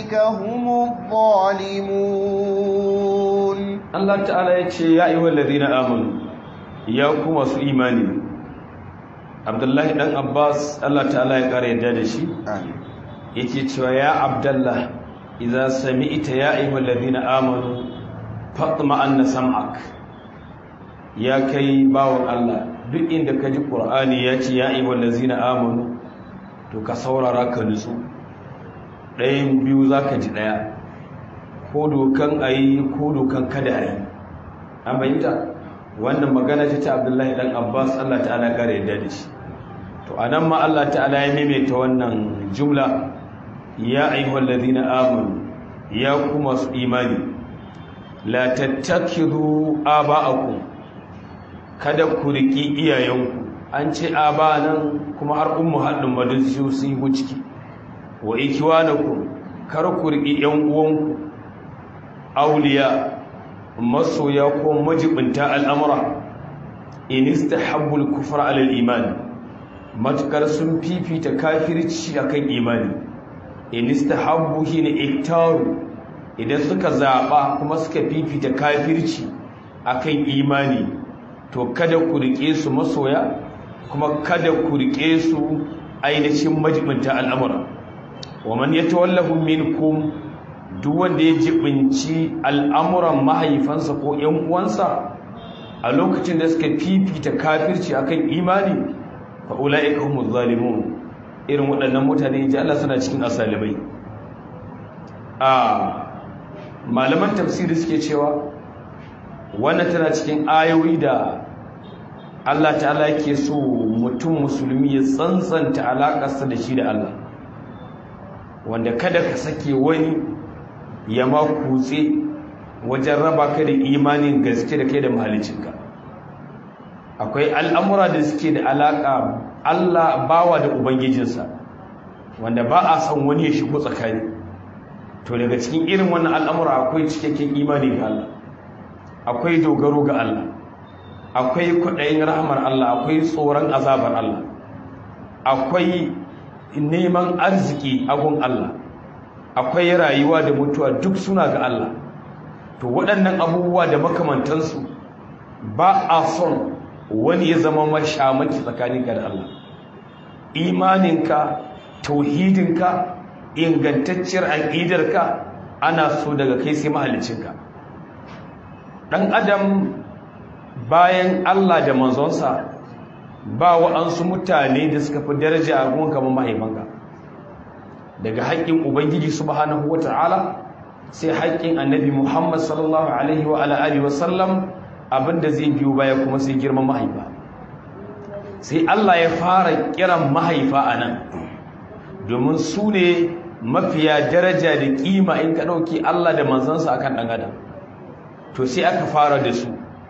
أولئك هم الظالمون Allah ta'ala ya ce ya ayyuhal ladina amanu ya ku masu imani Abdullahi dan Abbas Allah ta'ala ya kare yadda da shi yake cewa ya Abdullah idza sami'ta ya ayyuhal ladina amanu fatma anna sam'ak ya kai bawon Allah duk inda ka ji Qur'ani ya ce ya ayyuhal ladina amanu to ka saurara ka nutsu ɗayan biyu zaka ji ɗaya ko dokan a yi ko dokan kada a yi an bayyanta wannan magana ce ta abdullahi dan abbas allah ta'ala kare yadda da shi to a nan ma allah ta'ala ya maimaita wannan jumla ya ayyuhal ladina amanu ya ku masu imani la tattakidu aba'akum kada ku riki iyayenku an ce aba nan kuma har ummu haddin madin su yi ciki wa ikiwanakum kar ku riki yan uwanku auliya masoya ko majibinta al'amura in istahabbu al-kufra ala al-iman matukar sun fifita kafirci akan imani in istahabbu hina iktaru idan suka zaba kuma suka fifita kafirci akan imani to kada ku rike su masoya kuma kada ku rike su ainihin majibinta al'amura wa man yatawallahu minkum duk wanda ya jibinci al'amuran mahaifansa ko ‘yan uwansa a lokacin da suka fifita kafirci akan imani fa ula'ika humu zalimun irin waɗannan mutane ji Allah suna cikin asalimai a malaman tafsiri suke cewa wannan tana cikin ayoyi da Allah ta'ala yake so mutum musulmi ya tsantsanta alaƙarsa da shi da Allah wanda kada ka sake wani ya ma kutse wajen raba ka da imanin gaske da kai da mahalicinka akwai al'amura da suke da alaƙa Allah bawa da Ubangijinsa wanda ba a san wani ya shigo tsakani to daga cikin irin wannan al'amura akwai cikakken imani ga Allah akwai dogaro ga Allah akwai kwaɗayin rahamar Allah akwai tsoron azabar Allah akwai neman arziki agun Allah akwai rayuwa da mutuwa duk suna ga Allah to waɗannan abubuwa da makamantansu ba a son wani ya zama mashamaki tsakaninka da Allah imaninka tauhidinka ingantacciyar aƙidarka ana so daga kai sai mahalicinka ɗan adam bayan Allah da manzonsa ba wa'ansu mutane da suka fi daraja a gun kamar mahaifanka daga haƙƙin ubangiji subhanahu wata'ala sai haƙƙin annabi muhammad sallallahu alaihi wa alihi wa sallam abinda zai biyo baya kuma sai girman mahaifa sai Allah ya fara kiran mahaifa a nan domin su ne mafiya daraja da ƙima in ka ɗauki Allah da manzansa akan ɗan adam to sai aka fara da su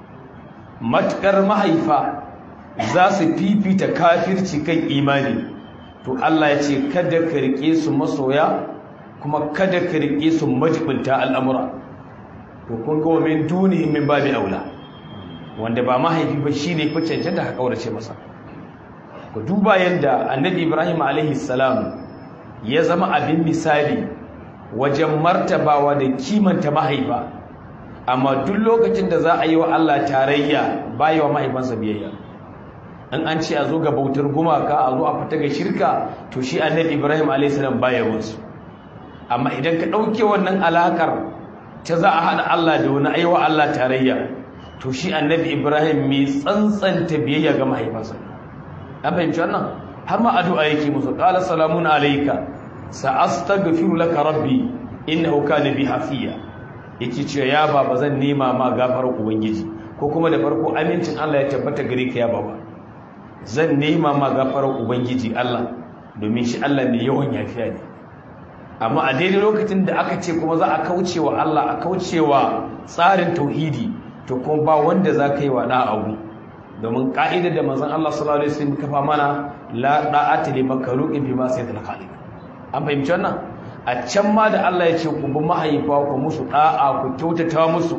matuƙar mahaifa za su fifita kafirci kan imani to Allah ya ce kada ka rike su masoya kuma kada ka rike su majibinta al'amura to kun ga min dunihin min babi aula wanda ba mahaifi ba shine fi cancanta ka kaurace masa ku duba yanda annabi Ibrahim alaihi salam ya zama abin misali wajen martabawa da kimanta mahaifa amma duk lokacin da za a yi wa Allah tarayya bayi wa mahaifansa biyayya in an ce a zo ga bautar gumaka a zo a fita ga shirka to shi annabi ibrahim a.s. baya wansu amma idan ka ɗauke wannan alakar ta za a haɗa allah da wani aiwa allah tarayya to shi annabi ibrahim mai tsantsanta biyayya ga mahaifansa an fahimci wannan har ma addu'a yake musu qala salamun alayka sa'astaghfiru laka rabbi innahu kana bi hafiya yake cewa ya baba zan nema ma gafarar ubangiji ko kuma da farko amincin Allah ya tabbata gare ka ya baba zan nema ma gafarar ubangiji Allah domin shi Allah ne yawan yafiya ne amma a daidai lokacin da aka ce kuma za a kaucewa Allah a kaucewa tsarin tauhidi to kuma ba wanda za ka yi wa da'a abu domin ka'idar da manzon Allah sallallahu alaihi wasallam kafa mana la da'ata li makhluqin bima sayyidul khaliq an fahimci wannan a can ma da Allah ya ce ku bi mahaifa ku musu da'a ku kyautata musu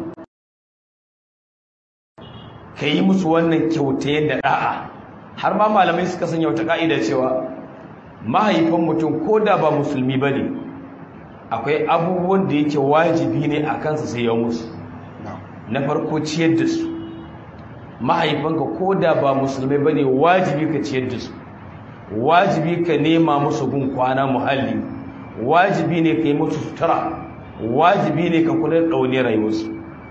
ka yi musu wannan kyautayen da da'a har ma malamai suka sanya wata ka'ida cewa mahaifan mutum ko da ba musulmi ba ne akwai abubuwan da yake wajibi ne a kansa sai ya musu na farko ciyar da su mahaifanka ko da ba musulmai ba ne wajibi ka ciyar da su wajibi ka nema musu gun kwana muhalli wajibi ne ka yi musu sutura wajibi ne ka kula da ɗaune rayuwarsu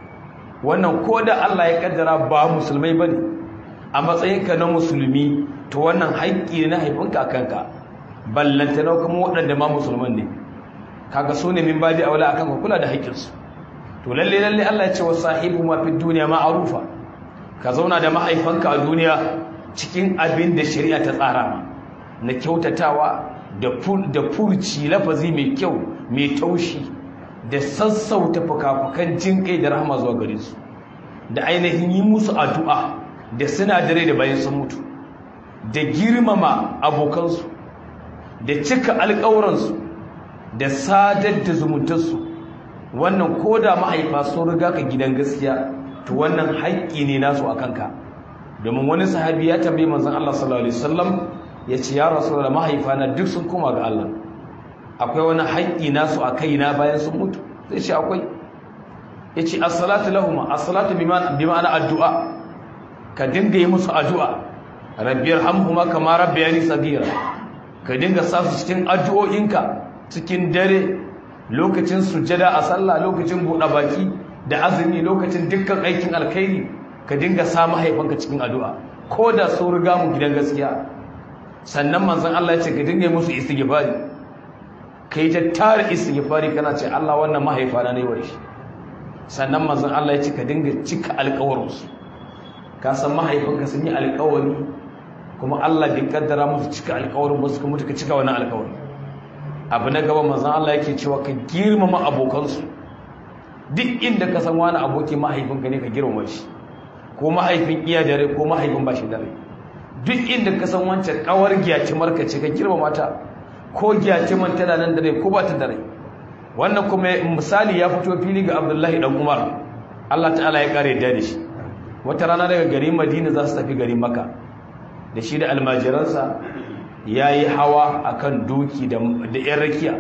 wannan ko da Allah ya kaddara ba musulmai ba ne a matsayinka na musulmi to wannan haƙƙi ne na haifinka a kanka ballanta na kuma waɗanda ma musulman ne kaga su ne min baji aula akan ka kula da haƙƙinsu to lalle lalle Allah ya ce wa sahibu ma fi duniya ma'arufa ka zauna da mahaifanka a duniya cikin abin da shari'a ta tsara ma na kyautatawa da furci lafazi mai kyau mai taushi da sassauta fukafukan jin kai da rahama zuwa gare su da ainihin yi musu addu'a da sinadarai da bayan sun mutu da girmama abokansu da cika alƙawuransu da sadar da zumuntarsu wannan ko da mahaifa sun riga ka gidan gaskiya to wannan haƙƙi ne nasu a kanka domin wani sahabi ya tambayi manzon Allah sallallahu alaihi wasallam ya ce ya rasulullah mahaifa na duk sun koma ga Allah akwai wani haƙƙi nasu a kaina bayan sun mutu zai ce akwai ya ce as-salatu lahum as-salatu bi ma'ana addu'a ka dinga yi musu addu'a rabbiyar hamhuma kama rabbayani sagira ka dinga sa su cikin addu'o'inka cikin dare lokacin sujada a sallah lokacin buɗe baki da azumi lokacin dukkan aikin alkhairi ka dinga sa mahaifanka cikin addu'a ko da sun riga mu gidan gaskiya sannan manzon Allah ya ce ka dinga musu istighfari kai ta tare istighfari kana ce Allah wannan mahaifana ne wai sannan manzon Allah ya ce ka dinga cika alƙawarinsu ka san mahaifanka sun yi alƙawari kuma Allah bai kaddara musu cika alƙawarin ba su kuma ka cika wannan alƙawarin abu na gaba manzon Allah yake cewa ka girmama abokansu duk inda ka san wani aboki mahaifinka ne ka girmama shi ko mahaifin iya dare ko mahaifin ba shi dare duk inda ka san wancan kawar gyacimar ka ce ka girmama ta ko gyaciman tana nan dare ko ba ta dare wannan kuma misali ya fito fili ga Abdullahi dan Umar Allah ta'ala ya kare da shi wata rana daga garin Madina za su tafi garin Makka da shi da almajiransa ya yi hawa a kan doki da ‘yan rakiya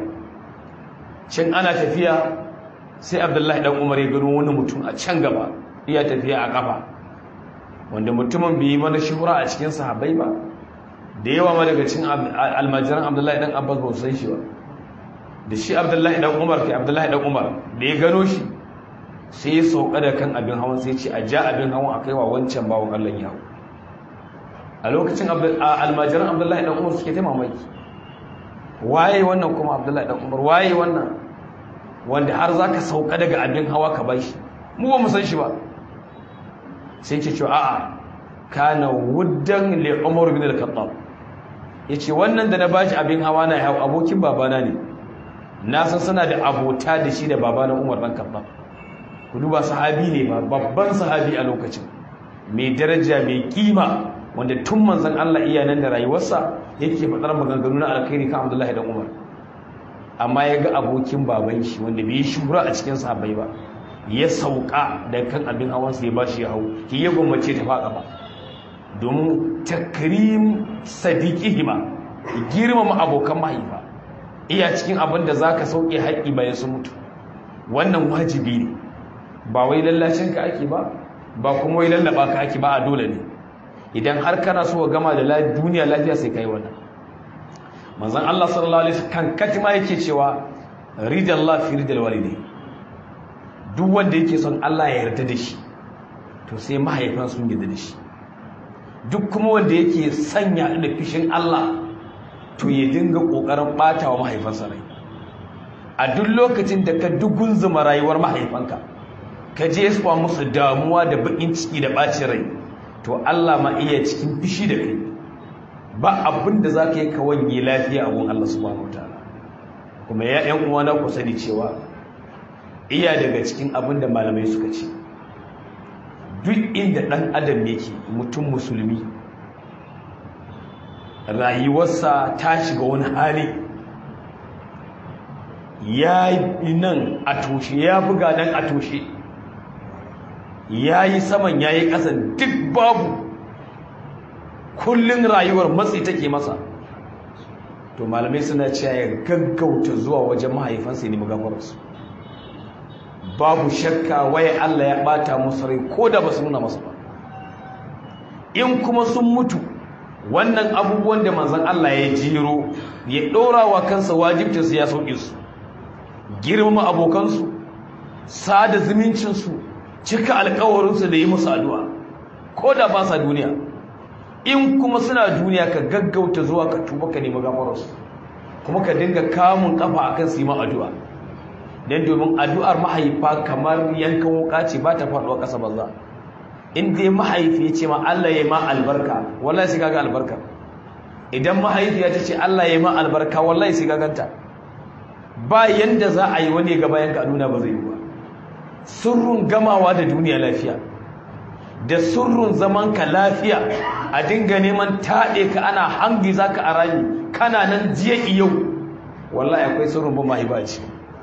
cin ana tafiya sai abdullahi ɗan umar ya gano wani mutum a can gaba iya tafiya a ƙafa wanda mutumin bai yi mana shura a cikin sahabai ba da yawa ma daga cin almajiran abdullahi ɗan abbas ba san shi ba da shi abdullahi ɗan umar kai abdullahi ɗan umar da ya gano shi sai ya sauka da kan abin hawan sai ce a ja abin hawan a kai wa wancan bawon allah ya hau a lokacin almajiran abdullahi dan umar suke ta mamaki waye wannan kuma abdullahi dan umar waye wannan wanda har za ka sauka daga abin hawa ka bai shi mu ba mu san shi ba sai ke cewa a'a kana wuddan li umar bin al-khattab yace wannan da na bashi abin hawa na hau abokin babana ne na san suna da abota da shi da babana umar dan khattab ku duba sahabi ne ba babban sahabi a lokacin mai daraja mai kima wanda tun manzan Allah iya nan da rayuwarsa yake faɗar maganganu na alkhairi kan Abdullahi dan Umar amma ya ga abokin baban shi wanda bai shura a cikin sahabbai ba ya sauka da kan abin hawan sa ya bashi ya hau ki ya gwammace ta faɗa ba domin takrim sadiqihima girmama abokan mahaifa iya cikin abin da zaka sauke haƙi bayan sun mutu wannan wajibi ne ba wai lallacin ka ake ba ba kuma wai lallaba ka ake ba a dole ne idan har kana so gama da duniya lafiya sai kai wannan manzon Allah sallallahu alaihi wasallam kan katima yake cewa ridallahu fi ridal walidai duk wanda yake son Allah ya yarda da shi to sai mahaifan sun yarda da shi duk kuma wanda yake sanya da fishin Allah to ya dinga kokarin batawa mahaifansa rai a duk lokacin da ka dugun zuma rayuwar mahaifanka ka je su musu damuwa da bakin ciki da bacin rai to Allah ma iya cikin fishi da kai ba abin da za ka yi ka wanye lafiya a gun Allah subhanahu wa ta'ala kuma ya ‘yan uwana ku sani cewa iya daga cikin abin da malamai suka ce duk inda ɗan adam yake mutum musulmi rayuwarsa ta shiga wani hali ya yi nan a toshe ya buga nan a toshe ya yi saman ya yi ƙasan duk babu kullum rayuwar matsi take masa to malamai suna cewa ya gaggauta zuwa wajen mahaifansa ya nemi gafararsu babu shakka waye Allah ya bata musu rai ko da ba su nuna masa ba in kuma sun mutu wannan abubuwan da manzon Allah ya jiro ya ɗora wa kansa wajibcinsu ya sauƙi su girmama abokansu sada zumuncinsu cika alkawarinsu da yi musu addu'a ko da ba sa duniya in kuma suna duniya ka gaggauta zuwa ka tuba ka nemi gafararsu kuma ka dinga kamun kafa akan su yi ma addu'a don domin addu'ar mahaifa kamar yankan wuka ce ba ta faɗuwa ƙasa banza in dai mahaifi ya ce ma Allah ya ma albarka wallahi sai kaga albarka idan mahaifiya ta ce Allah ya ma albarka wallahi sai kaganta ba yanda za a yi wani gaba yanka nuna ba zai yi ba surrun gamawa da duniya lafiya da surrun zaman ka lafiya a dinga neman taɗe ka ana hangi za ka a rami kana nan jiya yau wallahi akwai surrun ba mahaifa ce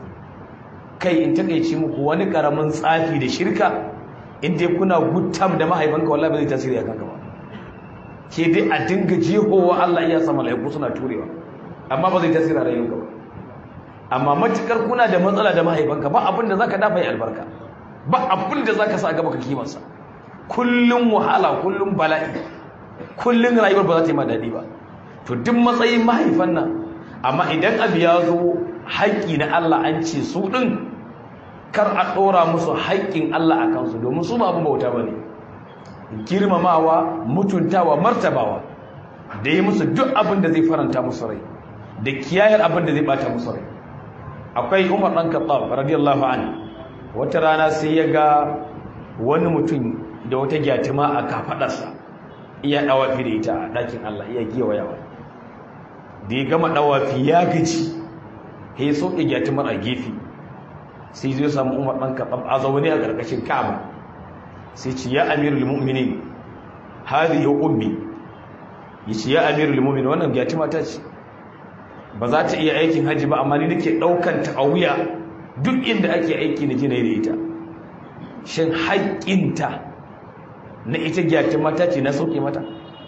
kai in takaici muku wani karamin tsafi da shirka in dai kuna guttam da mahaifanka wallahi ba zai tasiri a kanka ba ke dai a dinga jehowa Allah iya sa mala'iku suna turewa amma ba zai tasiri a rayuwarka ba amma matukar kuna da matsala da mahaifanka ba abin da zaka dafa yi albarka ba abin da zaka sa gaba ka kimansa kullum wahala kullum bala'i kullum rayuwar ba za ta yi ma daɗi ba to duk matsayin mahaifan nan amma idan abu ya zo haƙƙi na Allah an ce su ɗin kar a ɗora musu haƙƙin Allah a kansu domin su ba abin bauta ba ne girmamawa mutuntawa martabawa da yi musu duk abin da zai faranta musu rai da kiyayar abin da zai bata musu rai akwai umar ɗan kattab radiyallahu an wata rana sai ya ga wani mutum da wata gyatima a kafaɗarsa iya ɗawafi da ita a ɗakin Allah iya gewayawa da ya gama ɗawafi ya gaji ya sauke gyatimar a gefe sai zai samu umar ɗan kaɗan a zaune a ƙarƙashin ka'aba sai ce ya amirul mu'minin hadi ya ummi ya ce ya amirul mu'minin wannan gyatima ta ce ba za ta iya aikin hajji ba amma ni nake ɗaukan ta a wuya duk inda ake aiki na jinai da ita shin haƙƙinta na ita gyatima ta ce na sauke mata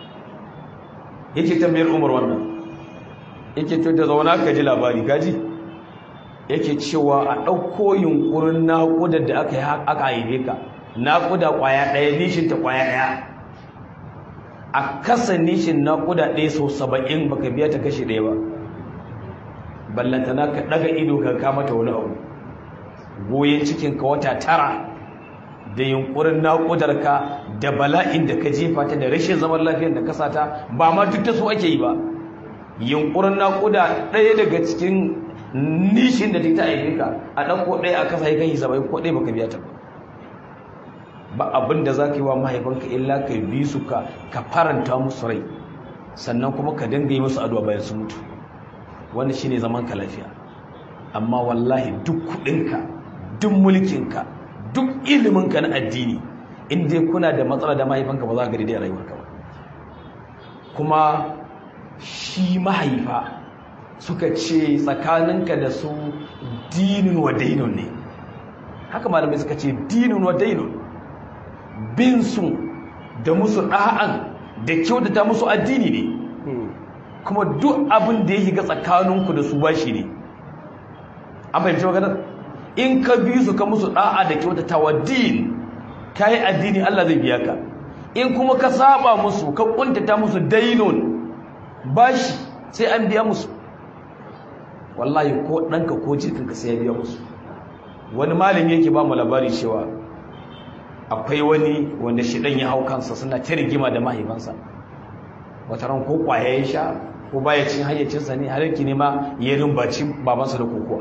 yake tambayar umar wannan yake to da zauna ka ji labari gaji yake cewa a ɗauko yunkurin naƙudar da aka yi aka haife ka naƙuda ƙwaya ɗaya nishin ta ƙwaya ɗaya a kasa nishin naƙuda ɗaya sau saba'in baka biya ta kashe ɗaya ba ballantana ka ɗaga ido ka kama ta wani abu goyen cikin ka wata tara da yunkurin naƙudar ka da bala'in da ka jefa ta da rashin zaman lafiyar da ka sata ba ma duk ta so ake yi ba yunkurin naƙuda ɗaya daga cikin nishin da ta haife ka a ɗauko ɗaya a kasa ya kai saba'in ko ɗaya baka biya ta ba ba abin da za ka yi wa mahaifanka illa ka bi su ka ka faranta musu rai sannan kuma ka dinga yi musu addu'a bayan su mutu wanda shine zaman ka lafiya amma wallahi duk kuɗinka duk mulkinka duk iliminka na addini in dai kuna da matsala da mahaifanka ba za ka gari da rayuwarka ba kuma shi mahaifa suka ce tsakaninka da su dinin wa dainun ne haka malamai suka ce dinin wa dainun bin su da musu ɗa'an da kyautata musu addini ne kuma duk abin da ya shiga tsakaninku da su bashi ne an fahimci maganar in ka bi su ka musu ɗa'a da kyautata wa din ka yi addini Allah zai biya ka in kuma ka saba musu ka kuntata musu dainun bashi sai an biya musu wallahi ko ɗanka ko jikinka sai ya biya musu wani malami yake ba mu labari cewa akwai wani wanda shi ɗan ya hau kansa suna ta rigima da mahaifansa wata ran ko kwaya ya sha ko baya cin hayyacinsa ne har yake nema ya rumbaci babansa da kokowa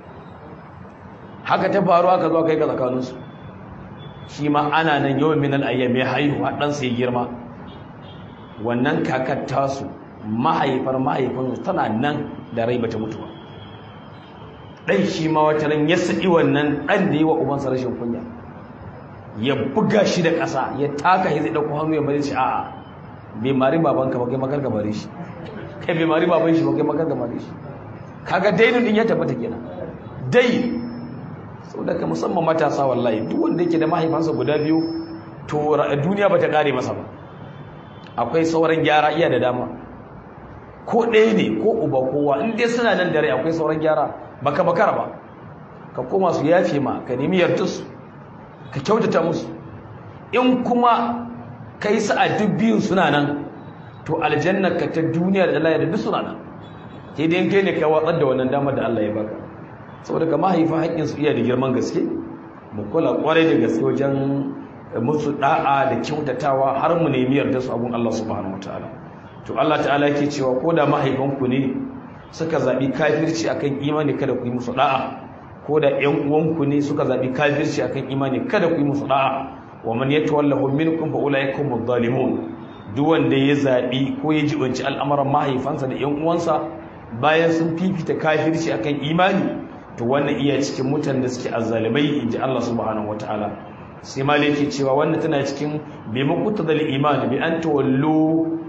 haka ta faru aka zo kai ga tsakaninsu shi ma ana nan yawan minal ayyam ya haihu har ɗansa ya girma wannan kakar tasu mahaifar mahaifinsu tana nan da rai bata mutuwa ɗan shi ma wata ran ya saɗi wannan ɗan da yi wa ubansa rashin kunya ya buga shi da ƙasa ya taka shi zai ɗauko hannu ya bari shi a'a bai mari babanka ba kai makar ka bari shi kai bai mari baban shi ba kai makar ka bari shi kaga dainin din ya tabbata kenan dai sau da ka musamman matasa wallahi duk wanda yake da mahaifansa guda biyu to duniya ba ta kare masa ba akwai sauran gyara iya da dama ko ɗaya ne ko uba kowa in dai suna nan dare akwai sauran gyara baka bakara ba ka koma su yafe ma ka nemi yardarsu ka kyautata musu in kuma kai sa a duk biyun suna nan to aljannar ka ta duniya da Allah ya duk suna nan sai dai kai ne ka watsar da wannan damar da Allah ya baka saboda ka mahaifa haƙƙin su iya da girman gaske mu kula kwarai da gaske wajen musu da'a da kyautatawa har mu nemi yarda su abun Allah subhanahu wataala to Allah ta'ala yake cewa ko da mahaifanku ne suka zabi kafirci akan imani kada ku yi musu da'a ko da ƴan uwanku ne suka zabi kafirci akan imani kada ku yi musu da'a wa man yatawallahu minkum fa ulaika humuz zalimun duk wanda ya zabi ko ya jibanci al'amuran mahaifansa da ƴan uwansa bayan sun fifita kafirci akan imani to wannan iya cikin mutan da suke azzalimai inji Allah subhanahu wataala sai maliki cewa wannan tana cikin bi muqtadal iman bi an tawallu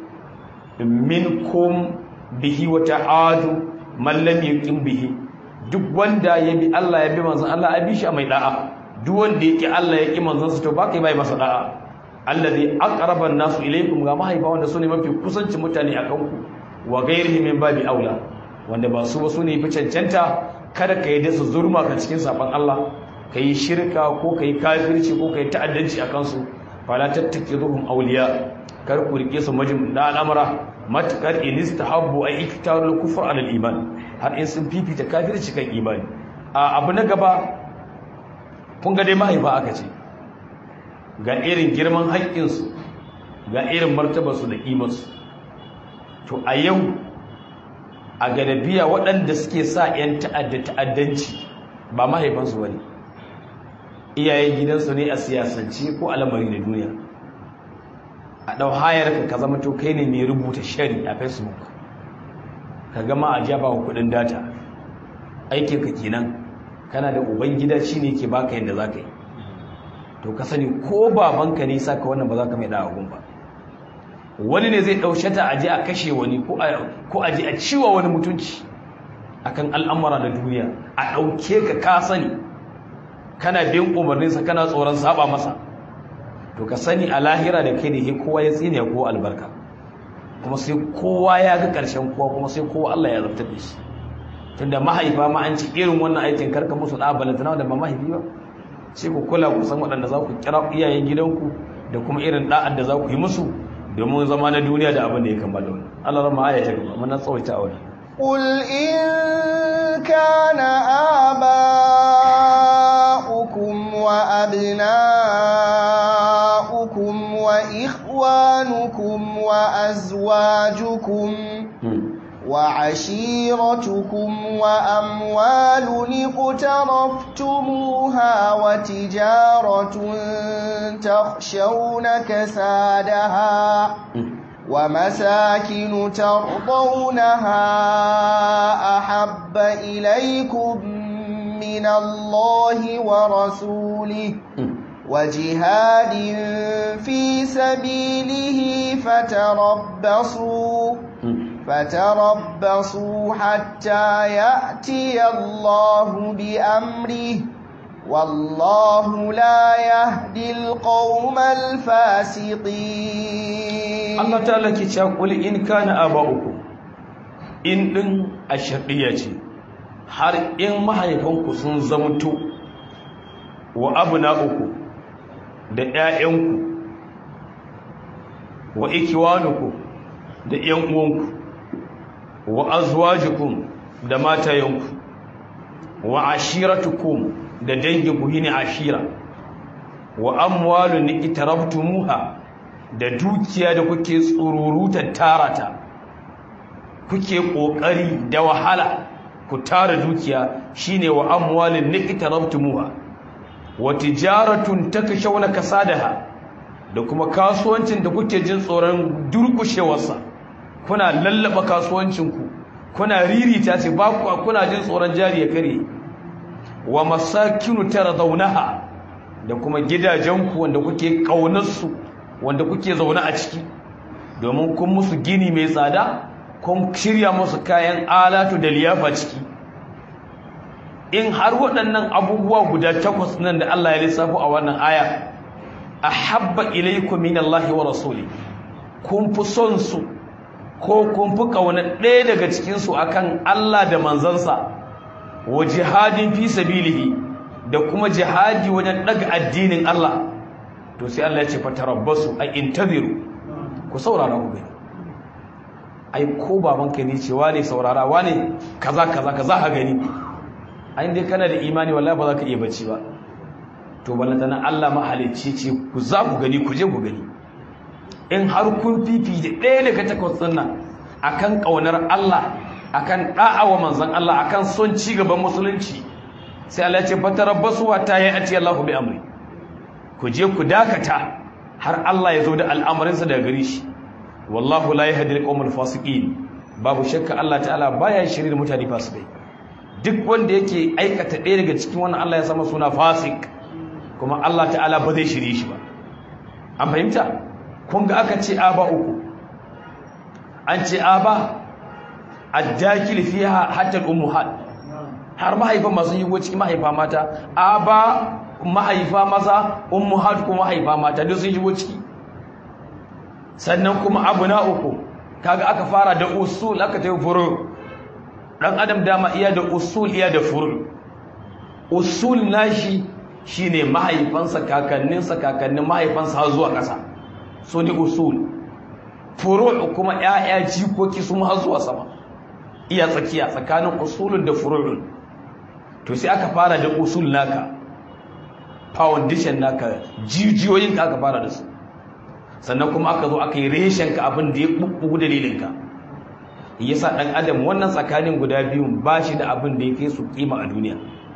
minkum bihi wa ta'adu man lam yuqim bihi duk wanda ya bi Allah ya bi manzon Allah abi shi mai da'a duk wanda yake Allah ya ki manzon sa to ba kai bai masa da'a allazi aqraba an-nasu ilaykum ga mahaifa wanda sune mafi kusanci mutane akan ku wa ghairihi min babi aula wanda ba su ba sune fi cancanta kada ka yi da su zurma ka cikin saban Allah ka yi shirka ko ka yi kafirci ko ka yi ta'addanci a kansu fala tattakiruhum awliya kar ku rike su majin da al'amara matakar in istahabbu ay iktarul kufr ala iman har in sun fifita kafirci kan imani a abu na gaba kun ga dai mahaifa aka ce ga irin girman haƙƙinsu ga irin martabarsu da ƙimarsu to a yau a gadabiya waɗanda suke sa 'yan ta'adda ta'addanci ba mahaifansu wani iyayen gidansu ne a siyasance ko alamari na duniya a ɗau hayar ka zama to kai ne mai rubuta shari a facebook ka gama a jaba wa kuɗin data aikin ka kenan kana da uban gida shi ne ke baka yadda za ka yi to ka sani ko babanka ne saka wannan ba za ka mai da agun ba wani ne zai ɗaushe ta aje a kashe wani ko aje a ciwa wani mutunci akan al'amura da duniya a ɗauke ka ka sani kana bin umarninsa kana tsoron saba masa to ka sani a lahira da kai da ke kowa ya tsine ko albarka kuma sai kowa ya ga ƙarshen kowa kuma sai kowa Allah ya zartar da shi tunda mahaifa ma an ci irin wannan aikin karka musu da balantana da ba mahaifi ba sai ku kula ku san waɗanda za ku kira iyayen gidanku da kuma irin da'ar da za ku yi musu domin zama na duniya da abin da ya kammala wani Allah rama aya ta gaba muna tsawaita a wani قل إن كان آباؤكم وأبناؤكم وإخوانكم وأزواجكم وعشيرتكم وأموال اقترفتموها وتجارة تخشون كسادها ومساكن ترضونها أحب إليكم من الله ورسوله وجهاد في سبيله فتربصوا فتربصوا حتى يأتي الله بأمره والله لا يهدي القوم الفاسقين Allah ta'ala ke cewa qul in kana aba'ukum in din ashqiya ce har in mahaifanku sun zamto wa abna'uku da ƴaƴanku wa ikwanuku da ƴan uwanku wa azwajukum da matayanku wa ashiratukum da danginku hine ashira wa amwalun itarabtumuha da dukiya da kuke tsururutar tarata kuke kokari da wahala ku tara dukiya shine wa amwalin itarabtumuha wa tijaratun takashawna kasadaha da kuma kasuwancin da kuke jin tsoron durkushewarsa kuna lallaba kasuwancinku kuna ririta ce ba ku kuna jin tsoron jari ya kare wa masakinu taradawnaha da kuma gidajenku wanda kuke kaunarsu wanda kuke zaune a ciki domin kun musu gini mai tsada kun shirya musu kayan alatu da liyafa ciki in har waɗannan abubuwa guda takwas nan da Allah ya lissafo a wannan aya ahabba ilaykum min Allah wa rasuli kun fi son su ko kun fi kauna ɗaya daga cikin su akan Allah da manzansa wa jihadin fi sabilihi da kuma jihadi wajen daga addinin Allah to sai Allah ya ce fatarabbasu ay intaziru ku saurara ku gani ai ko babanka ne cewa ne saurara wane kaza kaza kaza ha gani ai dai kana da imani wallahi ba za ka iya bacci ba to balantana Allah mahalicci ce ku za ku gani ku je ku gani in har kun fifi da ɗaya daga takwas ɗin nan akan ƙaunar Allah akan da'awa manzon Allah akan son ci gaban musulunci sai Allah ya ce fatarabbasu wa ta ya'ti Allahu bi amri ku je ku dakata har Allah ya zo da al'amarinsa daga gare shi wallahu la yahdi al-qawmal fasiqin babu shakka Allah ta'ala baya shirin mutane fasikai duk wanda yake aikata ɗaya daga cikin wannan Allah ya sama suna fasik kuma Allah ta'ala ba zai shirye shi ba an fahimta kun ga aka ce aba uku an ce aba addakil fiha hatta al-ummuhat har mahaifa masu yi cikin mahaifa mata aba mahaifa maza ummuhat kuma mahaifa mata duk sun shigo ciki sannan kuma abu na uku kaga aka fara da usul aka tayi furu dan adam dama iya da usul iya da furu usul nashi shine mahaifansa kakanninsa kakannin mahaifansa har zuwa ƙasa so ne usul furu kuma ƴaƴa jikoki su har zuwa sama iya tsakiya tsakanin usulun da furu'un to sai aka fara da usul naka foundation naka jijiyoyin ka aka fara da su sannan kuma aka zo aka yi reshen ka abin da ya bubbugu dalilin ka yasa dan adam wannan tsakanin guda biyun ba shi da abin da ya kai su kima a duniya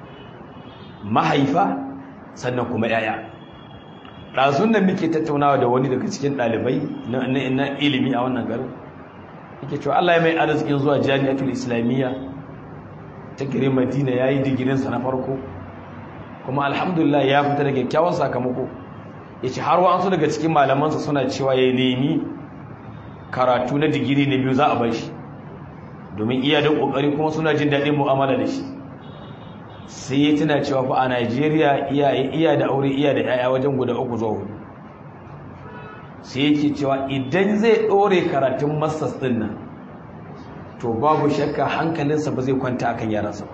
mahaifa sannan kuma yaya ɗazun nan muke tattaunawa da wani daga cikin ɗalibai na ilimi a wannan garin yake cewa Allah ya mai arzikin zuwa jami'atul islamiyya ta gire madina ya yi digirinsa na farko kuma alhamdulillah ya fita da kyakkyawan sakamako ya ce har wa'ansu daga cikin malamansa suna cewa ya nemi karatu na digiri na biyu za a bashi domin iya da ƙoƙari kuma suna jin daɗin mu'amala da shi sai ya tuna cewa fa a najeriya iya da aure iya da 'ya'ya wajen guda uku zuwa hudu sai yake cewa idan zai ɗore karatun masters ɗin nan to babu shakka hankalinsa ba zai kwanta akan yaransa ba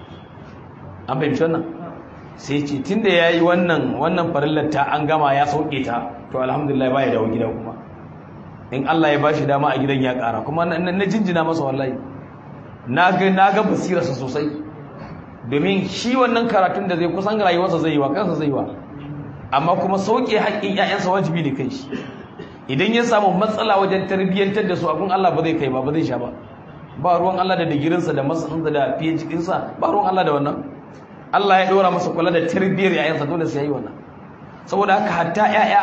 an fahimci wannan sai ce tun da ya yi wannan wannan farillar ta an gama ya sauke ta to alhamdulillah ba ya dawo gida kuma in Allah ya bashi dama a gidan ya ƙara kuma na jinjina masa wallahi na ga basirarsa sosai domin shi wannan karatun da zai kusan rayuwarsa zai yi wa kansa zai yi wa amma kuma sauke haƙƙin 'ya'yansa wajibi ne kai shi idan ya samu matsala wajen tarbiyyantar da su abin Allah ba zai kai ba ba zai sha ba ba ruwan Allah da digirinsa da masansa da PhD ɗinsa ba ruwan Allah da wannan Allah ya ɗora masa kula da tarbiyyar 'ya'yansa dole sai yi wannan saboda haka hatta 'ya'ya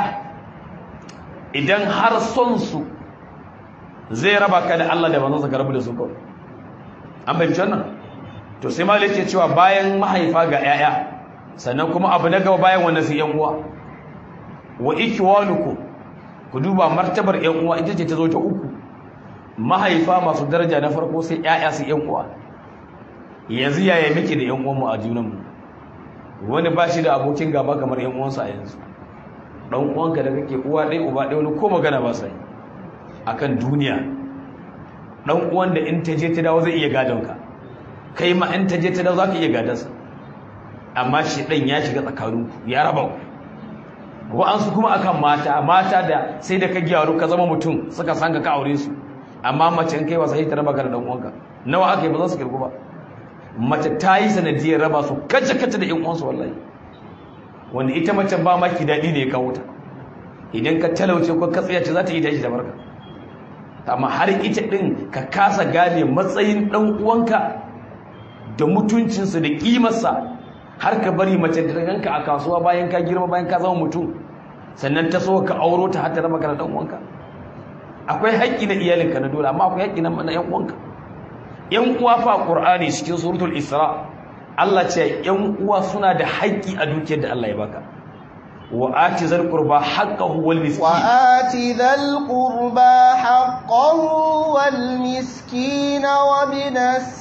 idan har son su zai raba ka da Allah da manzonsa ka rabu da su kawai an fahimci wannan to sai malik ke cewa bayan mahaifa ga 'ya'ya sannan kuma abu na gaba bayan wannan sai 'yan uwa wa ikwanukum ku duba martabar 'yan uwa ita ce ta zo ta uku mahaifa masu daraja na farko sai 'ya'ya su 'yan uwa yanzu yaya muke da 'yan uwanmu a junanmu wani ba shi da abokin gaba kamar 'yan uwansa a yanzu ɗan uwanka da kake uwa ɗaya uba ɗaya wani ko magana ba sai akan duniya ɗan uwan da in ta je ta dawo zai iya gadon ka kai ma in ta je ta dawo za ka iya gadonsa amma shi ɗan ya shiga tsakaninku ya raba ku wa'ansu kuma akan mata mata da sai da ka gyaru ka zama mutum suka san ka aure su amma mace in kai wasa sai ta raba ka da dan uwanka nawa aka yi ba za su kirgu ba mace ta yi sanadiyar raba su kace kace da yan uwansu wallahi wanda ita mace ba maki daɗi ne ya kawo ta idan ka talauce ko ka tsaya ce za ta yi tashi da barka amma har ita din ka kasa gane matsayin dan uwanka da mutuncinsa da kimarsa har ka bari mace da ganka a kasuwa bayan ka girma bayan ka zama mutum sannan ta so ka auro ta har ta raba ka da dan uwanka akwai haƙƙi na iyalinka na dole amma akwai haƙƙi na yan uwanka yan uwa fa qur'ani cikin suratul isra Allah ce yan uwa suna da haƙƙi a dukiyar da Allah ya baka wa ati zal qurba haqqahu wal miskin wa ati zal qurba haqqahu wal miskin wa binas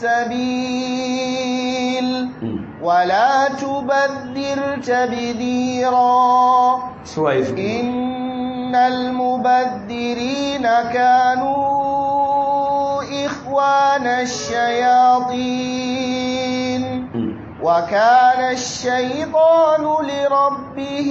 sabil ولا تبذر تبذيرا إن المبذرين كانوا إخوان الشياطين وكان الشيطان لربه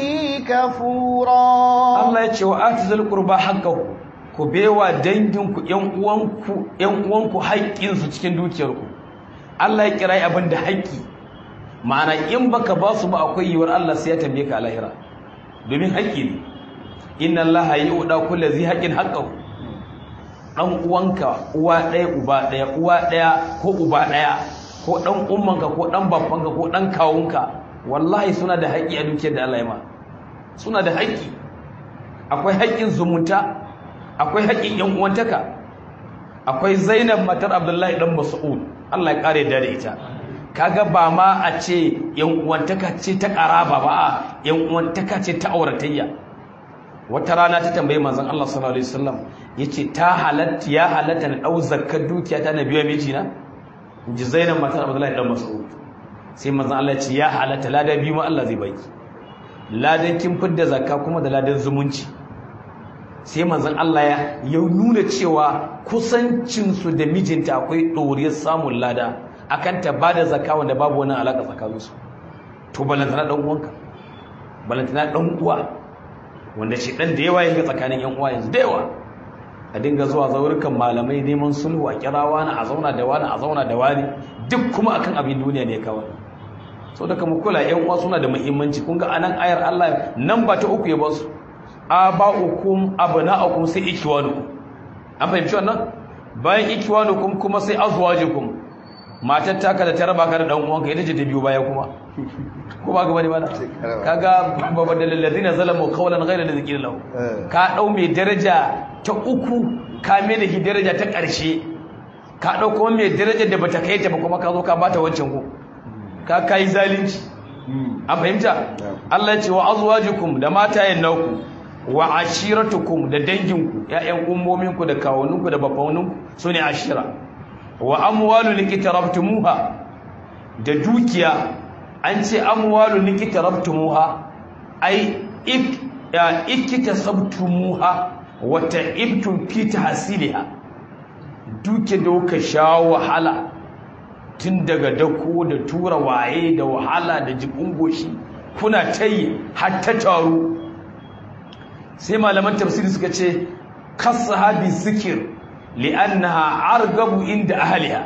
كفورا Allah ya ce wa atizal qurba haqqahu ku bewa danginku ƴan uwanku ƴan uwanku haƙƙin su cikin dukiyarku Allah ya kira abin da haƙƙi ma'ana in baka ba su ba akwai yiwuwar Allah sai ya tambaye ka a lahira domin haƙƙi ne inna Allah yu'da kulli dhi haqqin haqqahu dan uwanka uwa ɗaya uba ɗaya uwa ɗaya ko uba ɗaya ko dan ummanka ko dan babbanka ko dan kawunka wallahi suna da haƙƙi a dukiyar da Allah ya ma suna da haƙƙi akwai haƙƙin zumunta akwai haƙƙin yan uwantaka akwai Zainab matar Abdullahi dan Mas'ud Allah ya kare da ita kaga ba ma a ce yan uwantaka ce ta karaba ba a yan uwantaka ce ta auratayya wata rana ta tambaye manzon Allah sallallahu alaihi wasallam yace ta halatta ya halatta na dau zakkar dukiya ta nabiya mijina inji Zainab matar Abdullahi dan Mas'ud sai manzon Allah ya ce ya halatta ladan biyu ma Allah zai baki ladan kin fidda zakka kuma da ladan zumunci sai manzon Allah ya ya nuna cewa kusancin su da mijinta akwai doriyar samun lada akan ta bada zakka wanda babu wani alaka tsakanin su to balantana dan uwanka balantana dan uwa wanda shi dan da yawa yake tsakanin yan uwa yanzu da yawa a dinga zuwa zaurukan malamai neman sulhu a kira wani a zauna da wani a zauna da wani duk kuma akan abin duniya ne kawai so da kuma kula yan uwa suna da muhimmanci kun ga anan ayar Allah nan ba ta uku ya ba su aba'ukum abna'ukum sai ikwanukum an fahimci wannan bayan ikwanukum kuma sai azwajukum matar taka da ta raba ka da dan uwanka ita ce ta biyo baya kuma ko ba ga bane ba kaga babban dalil ladina zalamu qawlan ghayra alladhi qila lahu ka dau mai daraja ta uku ka mai da daraja ta ƙarshe ka dau kuma mai daraja da bata kai ta ba kuma ka zo ka bata wancan ko ka kai zalunci an fahimta Allah ya ce wa azwajukum da matayen nauku wa ashiratukum da danginku ƴaƴan ummominku da kawuninku da bafaninku sune ashira wa amwalu likitarabtumuha da dukiya an ce amwalu likitarabtumuha ai ik ya ikitasabtumuha wa ta'ibtum fi tahsiliha duke da kuka sha wahala tun daga dako da tura waye da wahala da jibin goshi kuna tayi har ta taru sai malaman tafsiri suka ce kasahabi zikir li'annaha argabu inda ahliha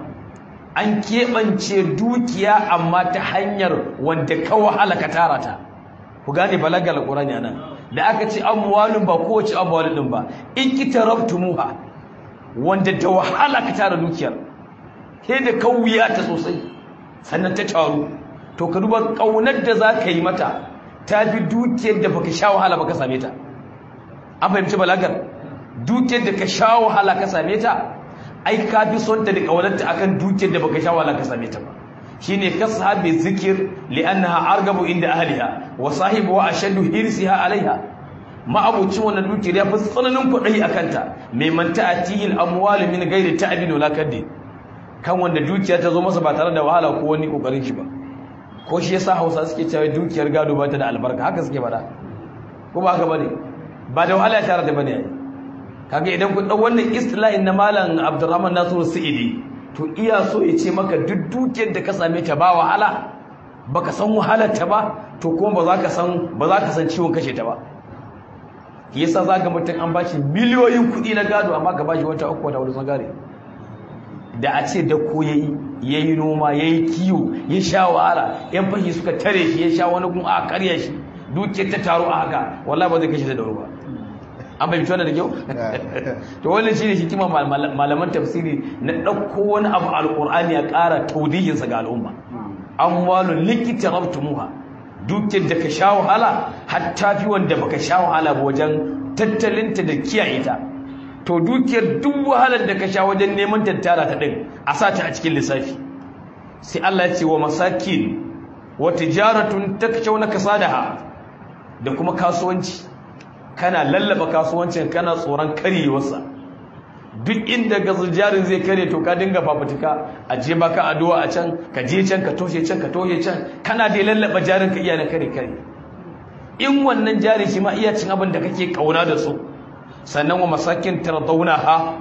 an keɓance dukiya amma ta hanyar wanda ka wahala ka tara ta ku gane balagal qur'ani nan da aka ce amwalun ba kowace amwalun din ba ikitarabtumuha wanda da wahala ka tara dukiyar sai da kauya ta sosai sannan ta taru to ka duba kaunar da za ka yi mata ta fi dukiyar da baka sha wahala baka same ta an fahimci balagar dukiyar da ka sha wahala ka same ta ai ka fi son ta da kaunarta akan dukiyar da baka sha wahala ka same ta ba shine kashabi zikir li'annaha argabu inda ahliha wa sahibu wa ashaddu hirsiha alaiha ma'abucin wannan dukiyar ya fi tsananin kuɗi akan ta mai manta atihil amwal min ghairi ta'bin wala kaddi kan wanda dukiya ta zo masa ba tare da wahala ko wani kokarin shi ba ko shi yasa Hausa suke cewa dukiyar gado ba ta da albarka haka suke bada ko ba haka bane ba da wahala tare da bane kaga idan kun dau wannan istilahin na malam Abdurrahman Nasiru Sa'idi to iya so ya ce maka duk dukiyar da ka same ta ba wahala baka san wahalar ta ba to kuma ba za ka san ba za ka san ciwon kashe ta ba yasa zaka mutum an bashi miliyoyin kuɗi na gado amma ka bashi wata uku da wani sagare da a ce da ko yayi yayi noma yayi kiwo ya sha wahala yan fashi suka tare shi ya sha wani gun a karya shi dukiyar ta taro a haka wallahi ba zai kashe da dauro ba an bai wannan da kyau to wannan shine hikima malaman tafsiri na dauko wani abu alqur'ani ya ƙara taudihin sa ga al'umma amwalu likita rabtumuha dukiyar da ka sha wahala hatta fi wanda baka sha wahala ba wajen tattalinta da kiyaye ta to dukiyar duk wahalar da ka sha wajen neman tattara ta din a sa ta a cikin lissafi sai Allah ya ce wa masakin wa tijaratun takshawna kasadaha da kuma kasuwanci kana lallaba kasuwancin kana tsoron karyewarsa duk inda jarin zai kare to ka dinga fafutuka a je baka addu'a a can ka je can ka toshe can ka toshe can kana dai lallaba jarin ka iya na kare kare in wannan jari shi ma iya cin abin da kake kauna da su sannan wa masakin ha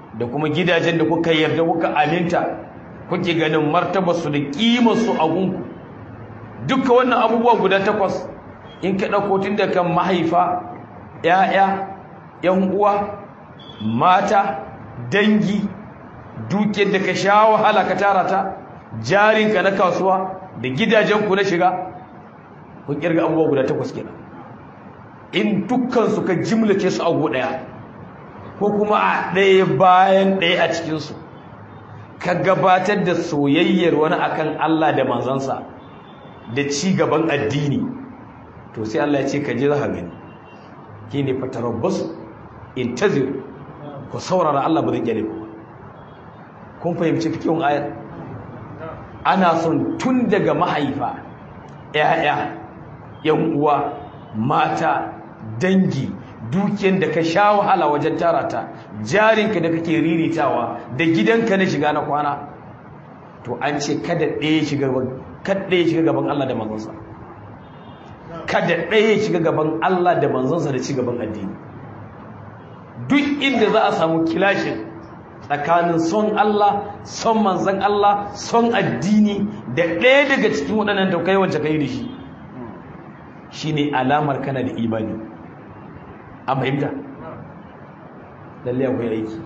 da kuma gidajen da kuka yarda kuka aminta kuke ganin martabarsu da ƙimarsu a gunku duka wannan abubuwa guda takwas in ka ɗauko tun da kan mahaifa ‘ya'ya ‘yan uwa mata dangi dukiyar da ka sha wahala ka tara ta jarinka na kasuwa da gidajenku na shiga kun kirga abubuwa guda takwas kenan in dukkansu ka jimlace su a ɗaya ko kuma a ɗaya bayan ɗaya a cikinsu ka gabatar da soyayyar wani akan Allah da manzansa da ci gaban addini to sai Allah ya ce ka je za ka gani shine fatarabbasu intazir ku saurara Allah ba zai kyale ku kun fahimci fikihun ayar ana son tun daga mahaifa ƴaƴa yan uwa mata dangi dukiyar da ka sha wahala wajen tara ta jarinka da kake riritawa da gidanka na shiga na kwana to an ce kada ɗaya shiga kada ɗaya shiga gaban Allah da manzansa kada ɗaya shiga gaban Allah da manzansa da ci gaban addini duk inda za a samu kilashin tsakanin son Allah son manzan Allah son addini da ɗaya daga cikin waɗannan da kai wacce kai da shi shine alamar kana da imani a fahimta lalle akwai aiki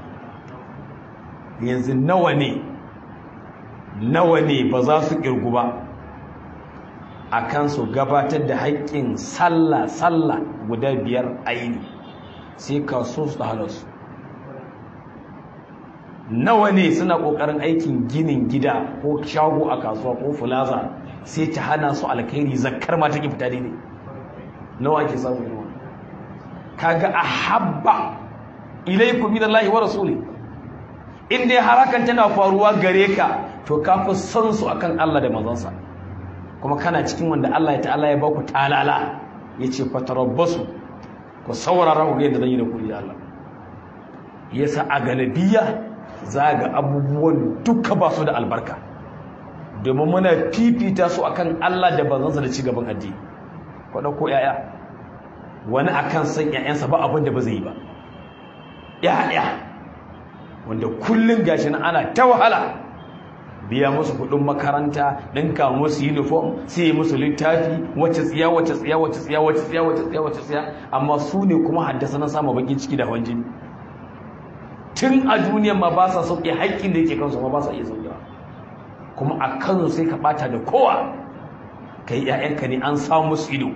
yanzu nawa ne nawa ne ba za su kirgu ba a kan su gabatar da haƙƙin sallah sallah guda biyar aini sai kaso su hana su nawa ne suna ƙoƙarin aikin ginin gida ko shago a kasuwa ko fulaza sai ta hana su alkhairi zakkar ma take fita daidai nawa ke samu irin wannan kaga ahabba ilaikum minallahi wa rasuli in dai harakan tana faruwa gare ka to ka fi son su akan Allah da manzansa kuma kana cikin wanda Allah ya ta'ala ya baku talala yace fatarabbasu ku saurara ku ga yadda zan yi da ku da Allah yasa a galabiya zaga abubuwan duka ba su da albarka domin muna fifita su akan Allah da manzansa da cigaban addini ku dauko yaya wani akan san yayansa ba abin da ba zai yi ba yaya wanda kullun gashi na ana ta wahala biya musu kudin makaranta ɗinka musu uniform sai musu littafi wacce tsiya wacce tsiya wacce tsiya wacce tsiya wacce tsiya wacce tsiya amma su ne kuma haddasa na samu bakin ciki da hawan jini tun a duniya ma ba sa sauke haƙƙin da yake kansu ma ba sa iya saukewa kuma a kansu sai ka ɓata da kowa kai ƴaƴanka ne an samu musu ido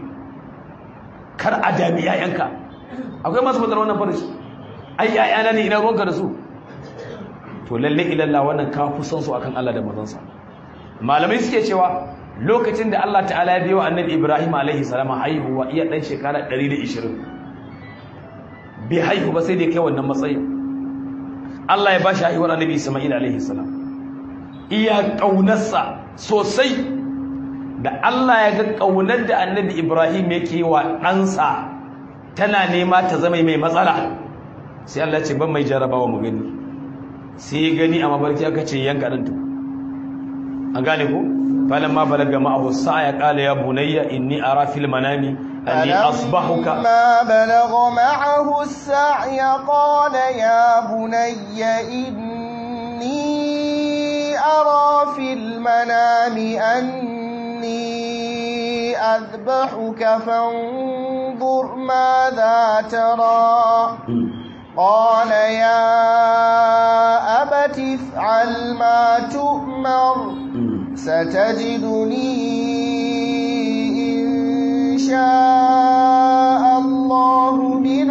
kar a dami ƴaƴanka akwai masu fadar wannan farishi ai ƴaƴana ne ina ruwanka da su to lalle ilalla wannan ka fi son su akan Allah da manzansa malamai suke cewa lokacin da Allah ta'ala ya biyo annabi Ibrahim alaihi salam haihuwa iya dan shekara 120 bai haihu ba sai da kai wannan matsayi Allah ya ba shi haihuwar annabi Isma'il alaihi salam iya kaunarsa sosai da Allah ya ga kaunar da annabi Ibrahim yake wa ɗansa tana nema ta zama mai matsala sai Allah ya ce ban mai jarabawa mu gani sai gani a mabarki aka ce yanka ɗan tu an gane ku falon ma balaga ma'ahu sa'a ya ƙala ya bunayya inni ara fil manami anni asbahuka ما بلغ معه السعي قال يا بني إني أرى في المنام أني أذبحك فانظر ماذا ترى قال يا أبت افعل ما تؤمر ستجدني إن شاء الله من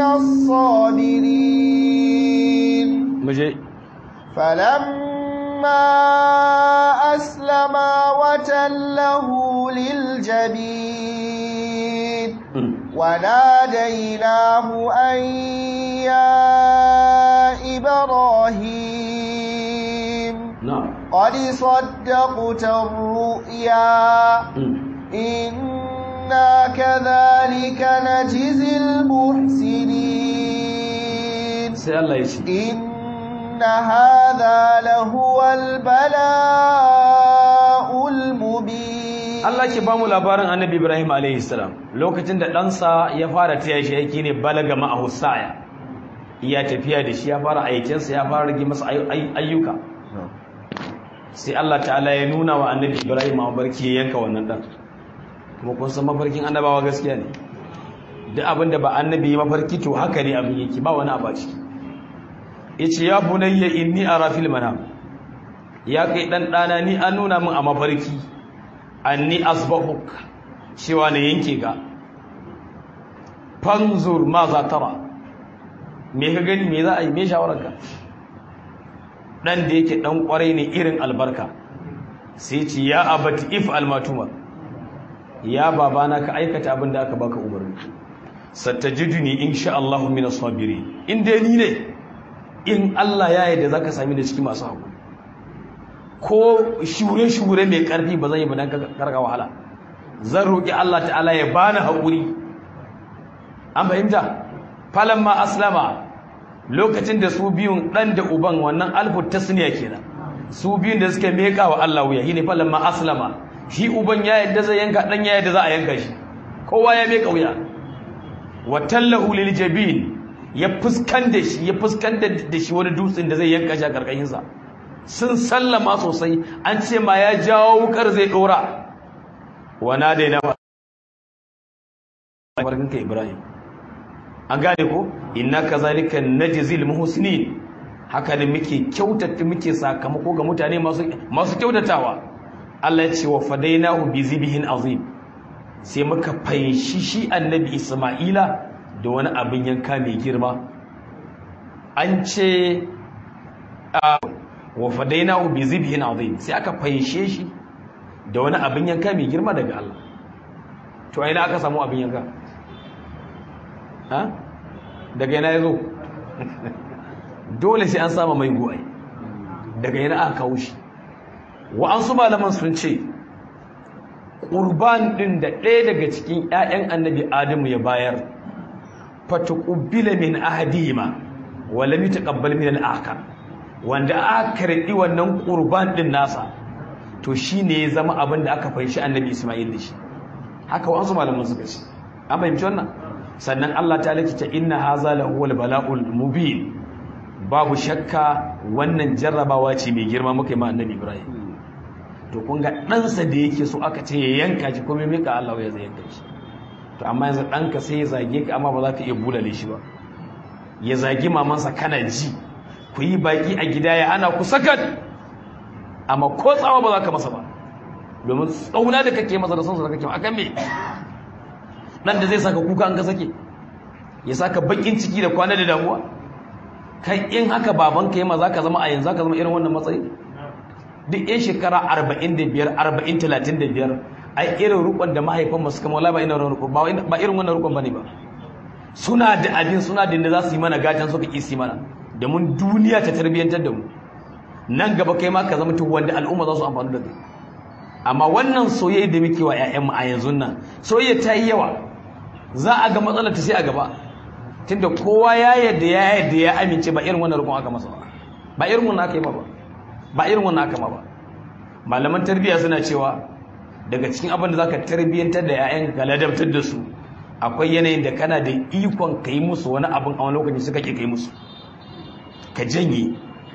الصابرين muje فلما أسلما وتله للجبين وناديناه أن يا إبراهيم na'am قد صدقت الرؤيا إنا كذلك نجزي المحسنين sai Allah ya ce إن هذا لهو البلاء المبين Allah ke ba mu labarin annabi Ibrahim alaihi salam lokacin da ɗansa ya fara taya shi aiki ne balaga ma'ahu sa'ya iya tafiya da shi ya fara aikinsa ya fara rage masa ayyuka sai Allah ta'ala ya nuna wa annabi Ibrahim mafarki ya yanka wannan dan kuma kun san mafarkin annabawa gaskiya ne duk abin da ba annabi ya mafarki to haka ne abin yake ba wani abaci yace ya bunayya inni ara fil manam ya kai dan dana ni an nuna min a mafarki anni asbahuk cewa ne yanke ka fanzur ma za tara me ka gani me za a yi me shawararka dan da yake dan kwarai ne irin albarka sai ce ya abati if almatuma ya babana ka aikata abin da aka baka umarni satajiduni insha Allah min as-sabirin in dai ni ne in Allah ya yarda zaka sami da cikin masu hakuri ko shure shure mai karfi ba zan yi ba dan karga wahala zan roki Allah ta'ala ya bani hakuri an fahimta falamma aslama lokacin da su biyun dan da uban wannan alfu tasniya kenan su biyun da suka meka wa Allah wuya shine falamma aslama shi uban ya yadda zai yanka dan ya yadda za a yanka shi kowa ya meka wuya wa tallahu lil jabin ya fuskan da shi ya fuskan da shi wani dutsen da zai yanka shi a karkashin sa sun sallama sosai an ce ma ya jawo wukar zai dora wa nadaina barkanka Ibrahim an gane ko inna kazalika najzil muhsinin haka ne muke kyautata muke sakamako ga mutane masu masu kyautatawa Allah ya ce wa fadainahu bi zibhin azim sai muka fanshi shi annabi Isma'ila da wani abin yanka mai girma an ce wa fadainahu bi zibhin azim sai aka fanshe shi da wani abin yanka mai girma daga Allah to ina aka samu abin yanka ha daga yana ya zo dole sai an sama mai goyi daga yana aka kawo shi wa'ansu malaman sun ce ƙurban ɗin da ɗaya daga cikin 'ya'yan annabi adamu ya bayar fatuƙubbila min ahadihima wala mi taqabbal min al-akhar wanda aka karɓi wannan ƙurban ɗin nasa to shine ya zama abin da aka fahimci annabi Isma'il da shi haka wa'ansu malaman suka ce an fahimci wannan sannan Allah ta likita inna haza lahu wal bala'ul mubin babu shakka wannan jarrabawa ce mai girma muka yi ma annabi Ibrahim to kun ga ɗansa da yake so aka ce ya yanka shi kuma mika Allah ya zai yanka shi to amma yanzu ɗanka sai ya zage ka amma ba za ka iya bulale shi ba ya zagi mamansa kana ji ku yi baki a gida ya ana ku sakat amma ko tsawa ba za ka masa ba domin tsauna da kake masa da sonsa da kake akan me dan da zai saka kuka an ka sake ya saka bakin ciki da kwana da damuwa kai in haka babanka yi ma za ka zama a yanzu za ka zama irin wannan matsayi duk yan shekara 45 40 35 ai irin rukun da mahaifan masu kama wala ba irin rukun ba irin wannan rukun bane ba suna da abin suna da inda za su yi mana gatan suka ki su mana da mun duniya ta tarbiyyantar da mu nan gaba kai ma ka zama to wanda al'umma za su amfani da kai amma wannan soyayya da muke wa ƴaƴanmu a yanzu nan soyayya ta yi yawa za a ga matsalar ta sai a gaba tunda kowa ya yadda ya yadda ya amince ba irin wannan rukun aka masa ba ba irin wannan aka yi ma ba ba irin wannan aka ma ba malaman tarbiyya suna cewa daga cikin abin da zaka tarbiyyantar da ƴaƴan ka ladabtar da su akwai yanayin da kana da ikon ka yi musu wani abin a wani lokaci suka ke kai musu ka janye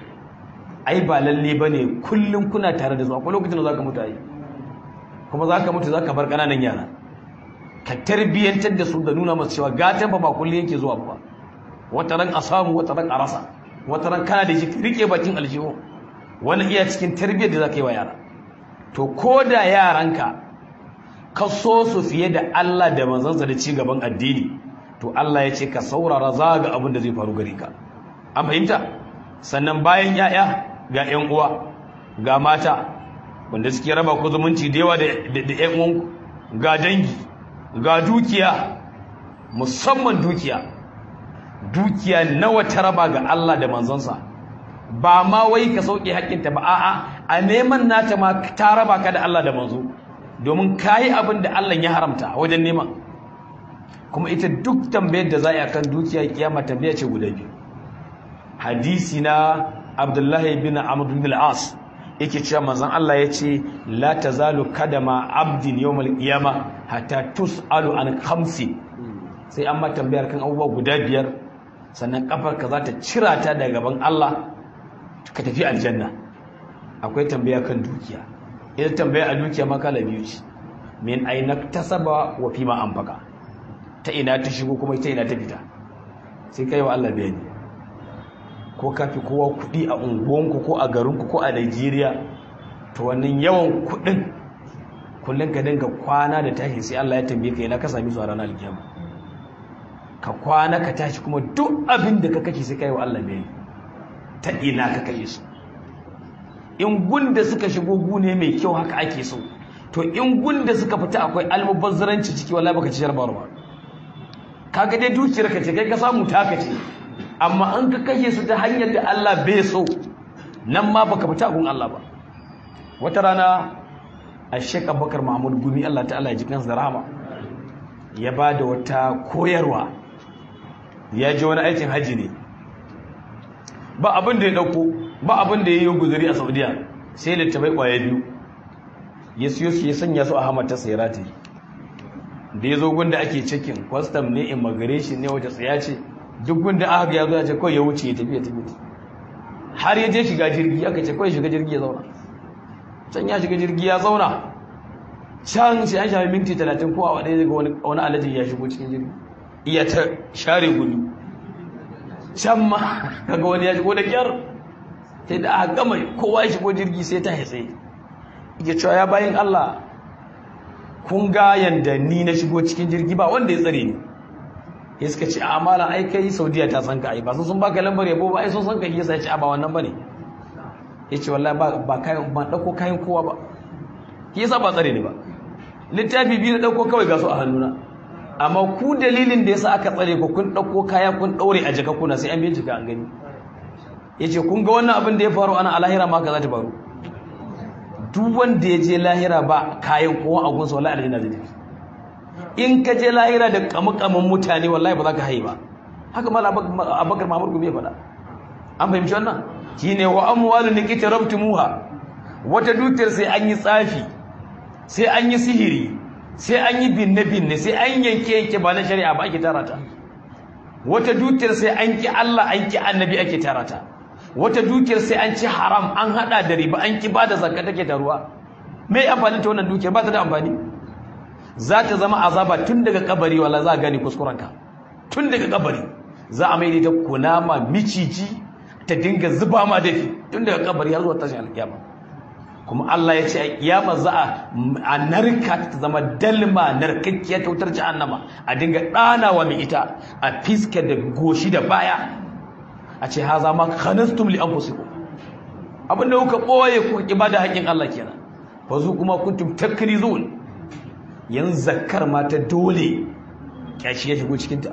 ai ba lalle bane kullum kuna tare da su akwai lokacin da zaka mutu ai kuma zaka mutu zaka bar kananan yara ka tarbiyyantar da su da nuna masu cewa gatan ba ba kullum yake zuwa ba wata ran a samu wata ran a rasa wata ran kana da shi rike bakin aljihu wani iya cikin tarbiyyar da zaka yi wa yara to ko da yaranka ka so su fiye da Allah da manzansa da ci gaban addini to Allah ya ce ka saurara za ga abin da zai faru gare ka an fahimta sannan bayan yaya ga ƴan uwa ga mata wanda suke raba ku zumunci da yawa da ƴan uwanku ga dangi ga dukiya musamman dukiya dukiya nawa ta raba ga Allah da manzansa ba ma wai ka sauke haƙƙinta ba a'a a neman nata ma ta raba ka da Allah da manzo domin kayi abin da Allah ya haramta wajen neman kuma ita duk tambayar da za a yi akan dukiya kiyama tambaya ce guda biyu hadisi na Abdullahi bin Amr bin al-As yake cewa manzon Allah ya ce la tazalu kadama abdin yawmal qiyama hatta tusalu an khamsi sai an ma tambayar kan abubuwa guda biyar sannan kafarka za ta cira ta daga gaban Allah ka tafi aljanna akwai tambaya kan dukiya ita tambaya a dukiya makala biyu ce min aina tasaba wa fima anfaqa ta ina ta shigo kuma ta ina ta fita sai kai wa Allah bayani ko ka fi kowa kuɗi a unguwanku ko a garinku ko a Najeriya to wannan yawan kuɗin kullum ka dinga kwana da tashi sai Allah ya tambaye ka ina ka sami su a ranar alkiyama ka kwana ka tashi kuma duk abin da ka kashe sai kai wa Allah bayani ta ina ka kashe su in gunda suka shigo gune mai kyau haka ake so to in gunda suka fita akwai almubazzaranci ciki wallahi baka ci jarbar ba kaga dai dukiyar ka ce kai ka samu taka ce amma an ka kashe su ta hanyar da Allah bai so nan ma baka fita gun Allah ba wata rana a Sheikh Abubakar Mahmud Gumi Allah ta'ala ya ji kansa da rahama ya ba da wata koyarwa ya ji wani aikin haji ne ba abin da ya dauko ba abin da ya yi guzuri a Saudiya sai littafai kwaya biyu ya siyo su ya sanya su a hamata sai rataye da ya zo gunda ake cikin kwastam ne immigration ne wata tsaya ce duk gunda aka ga ya zo ya ce kawai ya wuce ya tafi ya tafi har ya je shiga jirgi aka ce kawai shiga jirgi ya zauna can ya shiga jirgi ya zauna can sai an shafi minti talatin ko a ɗaya daga wani alajin ya shigo cikin jirgi iya ta share gudu can ma kaga wani ya shigo da kyar sai da aka gama kowa ya shigo jirgi sai ta haitse ya cewa ya bayan Allah kun ga yanda ni na shigo cikin jirgi ba wanda ya tsare ni ya suka ce a malam ai kai saudiya ta san ka ai ba sun sun baka lambar yabo ba ai sun san ka yasa ya ce a ba wannan bane ya ce wallahi ba ba kayan ba dauko kayan kowa ba yasa ba tsare ni ba littafi biyu na dauko kawai ga su a hannuna amma ku dalilin da yasa aka tsare ku kun dauko kaya kun daure a jaka kuna sai an bincika an gani yace kun ga wannan abin da ya faru ana alahira ma ka za ta faru duk wanda ya je lahira ba kayan kowa a gunsa wallahi aljanna zai tafi in ka je lahira da kamukamin mutane wallahi ba za ka haye ba haka mala abakar mamur gumi ya faɗa an fahimci wannan shine wa amwalu nikita rabtumuha wata dukiyar sai an yi tsafi sai an yi sihiri sai an yi binne binne sai an yanke yanke ba na shari'a ba ake tara ta wata dukiyar sai an ki Allah an ki annabi ake tara ta wata dukiyar sai an ci haram an hada da riba an ki bada zakka take taruwa me amfani ta wannan dukiyar ba ta da amfani za ta zama azaba tun daga kabari wala za a gani kuskurenka tun daga kabari za a maida ta kunama miciji ta dinga zuba ma dafi tun daga kabari har zuwa tashin alkiyama kuma Allah ya ce a kiyama za a narka ta zama dalma narkakkiyar ta wutar jahannama a dinga ɗanawa mai ita a fiska da goshi da baya a ce haza ma khanastum li anfusikum abinda kuka boye kuka ibada haƙin Allah kenan fa zu kuma kuntum takrizun yan zakkar ma ta dole kyashi ya shigo cikin ta